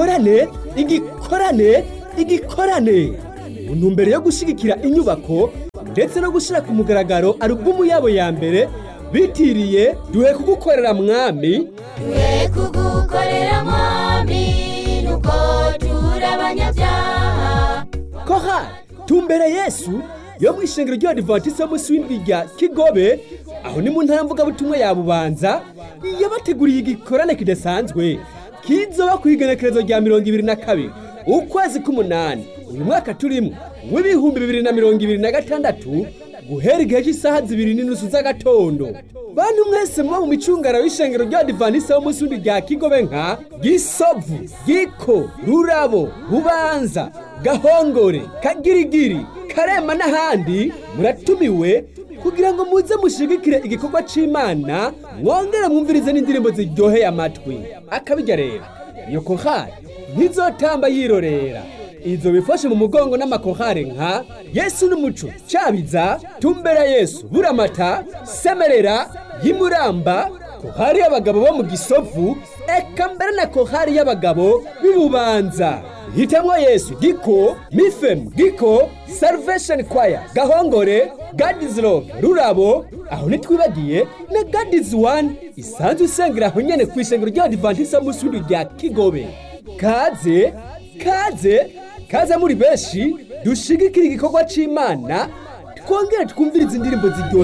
igikorane igikorane igikorane mu ntumbero yo gushyigikira inyubako ndetse no gushyira ku mugaragaro alubumu yabo ya mbere bitiriye duhe kugukorera mwami duhe kugukorera mwami nuko turi abanyabyaha kohari tumbere yesu yo mu ishengero ry'abadivantisite munsi w'indwi rya kigobe aho ni mu ntara mvugabutumwa ya bubanza yabateguriye igikorane kidasanzwe kizoba ku igenekerezo rya mirongo ibiri na kabiri ukwezi k'umunani uyu mwaka turimo w'ibihumbi bibiri na mirongo ibiri na gatandatu guhera igihe cy'isaha zibiri n'inusu z'agatondo bantu mwese muba mu micungara w'ishengero ry'abadivantisite munsi w'indwi rya kigobe nka gisovu giko rurabo bubanza gahongore kagirigiri karema n'ahandi muratumiwe kugira ngo muze mushigikire igikorwa c'imana mwongere mwumvirize n'indirimbo ziryoheye amatwi akabijya rero iyo kohari ntizotamba yirorera izo bifashe mu mugongo n'amakohare nka yesu n'umuco cabiza tumbera yesu buramata semerera y'imuramba kohari y'abagabo bo mu gisovu eka mbere na kohari y'abagabo b'ibubanza hitamwo yesu giko mifem giko salvation choir gahongore gadies love rurabo aho ntitwibagiye na gadies one isanzwe isengera aho nyene ku ishengero ry'abadivantisite munsi w'indwi rya kigobe kaze kaze kaze muri benshi dushigikira igikorwa c'imana twongere twumvirize indirimbo ziryoheye